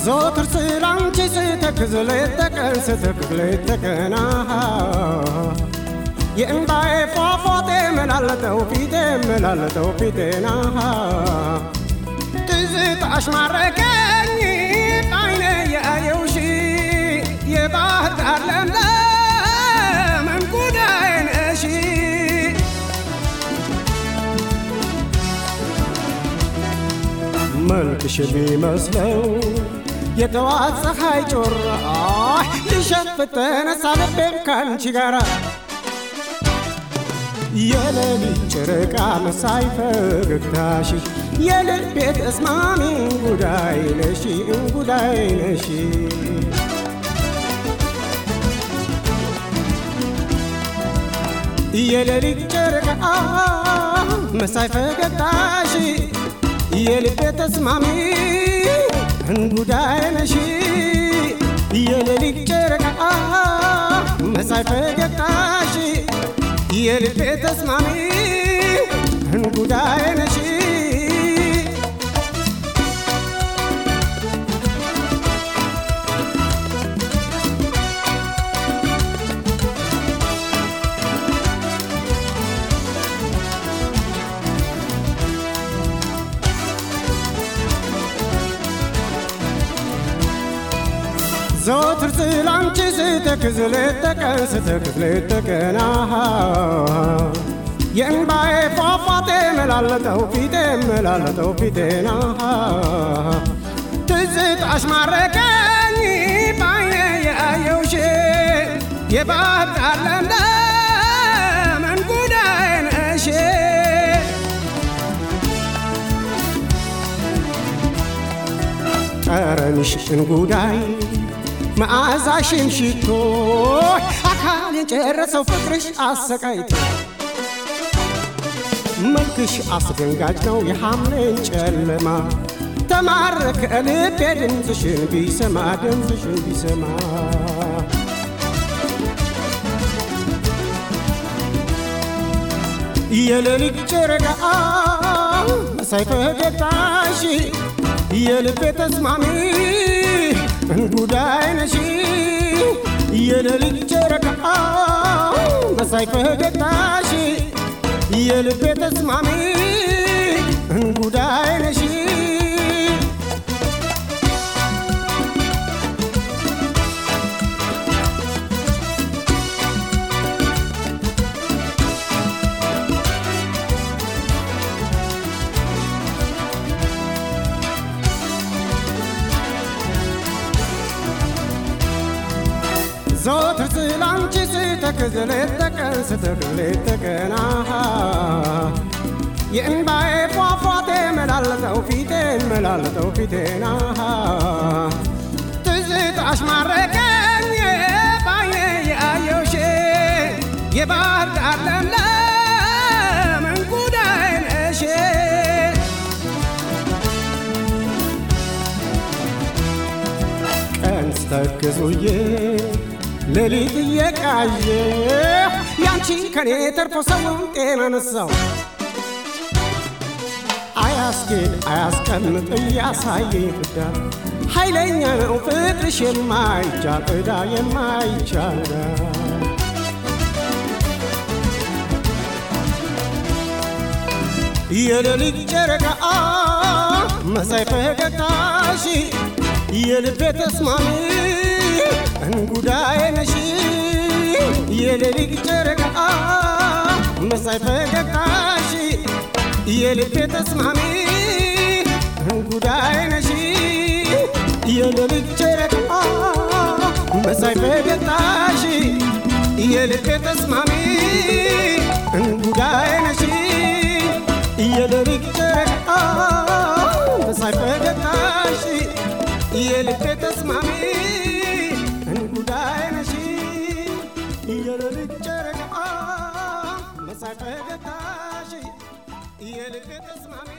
ዘወትር ስላንቺ ስተክዝ ሌት ተቀን ስተክዝ ሌት ተቀን አሃ የእምባዬ ፏፏቴ መላለጠው ፊቴ መላለጠው ፊቴን አሃ ትዝታሽ ማረከኝ አይኔ ያየውሽ የባህር ዳር ለምለም እንጉዳዬ ነሽ መልክሽ ቢመስለው የጠዋት ፀሐይ ጮራ ሊሸፍት ተነሳ ልቤም ካንቺ ጋራ የሌሊት ጨረቃ መሳይ ፈገግታሽ የልቤ ተስማሚ እንጉዳይ ነሽ እንጉዳይ ነሽ የሌሊት ጨረቃ መሳይ ፈገግታሽ የልቤ ተስማሚ እንጉዳይ ነሽ የሌሊት ጨረቃ መሳይ ፈገግታሽ የልቤ ተስማሚ እንጉዳይ ነሽ ዘወትር ስላንቺ ስተክዝ ሌት ተቀን ስተክዝ ሌት ተቀን አሃ የእንባዬ ፏፏቴ መላለጠው ፊቴ መላለጠው ፊቴን አሃ ትዝታሽ ማረከኝ ባይኔ ያየውሽ የባህር ዳር ለምለም እንጉዳዬ ነሽ ጠረንሽ እንጉዳይ መዓዛሽን ሽቶ አካል የጨረሰው ፍቅርሽ አሰቃይቶ መልክሽ አስደንጋጭ ነው የሐምሌን ጨለማ ተማረከ ልቤ ድምፅሽን ቢሰማ ድምፅሽን ቢሰማ የሌሊት ጨረቃ መሳይ ፈገግታሽ የልቤ ተስማሚ እንጉዳይ ነሽ የሌሊት ጨረቃ መሳይ ፈገግታሽ የልቤ ተስማሚ እንጉዳይ ነሽ ዘወትር ስላንቺ ስተክዝ ሌት ተቀን ስተክዝ ሌት ተቀን አሃ የእንባዬ ፏፏቴ መላለጠው ፊቴን መላለጠው ፊቴን አሃ ትዝታሽ ማረከኝ ባይኔ ያየውሽ የባህር ዳር ለምለም እንጉዳይ ነሽ ቀን ስተክዙዬ ሌሊት እየቃየ ያንቺ ከኔ ተርፎ ሰውን ጤና ነሳው አያስጌድ አያስቀምጥ እያሳየኝ ፍዳ ኃይለኛ ነው ፍቅርሽ የማይቻል ዕዳ የማይቻል የሌሊት ጨረቃ መሳይ ፈገግታሽ የልቤ ተስማሚ እንጉዳይ ነሽ የሌሊት ጨረቃ መሳይ ፈገግታሽ የልቤ ተስማሚ እንጉዳይ ነሽ የሌሊት ጨረቃ መሳይ ፈገግታሽ የልቤ ተስማሚ እንጉዳይ ነሽ የሌሊት ጨረቃ መሳይ ፈገግታሽ የልቤ ተስማሚ እንጉዳይ ነሽ የሌሊት ጨረቃ መሳይ ፈገግታሽ የልቤ ተስማሚ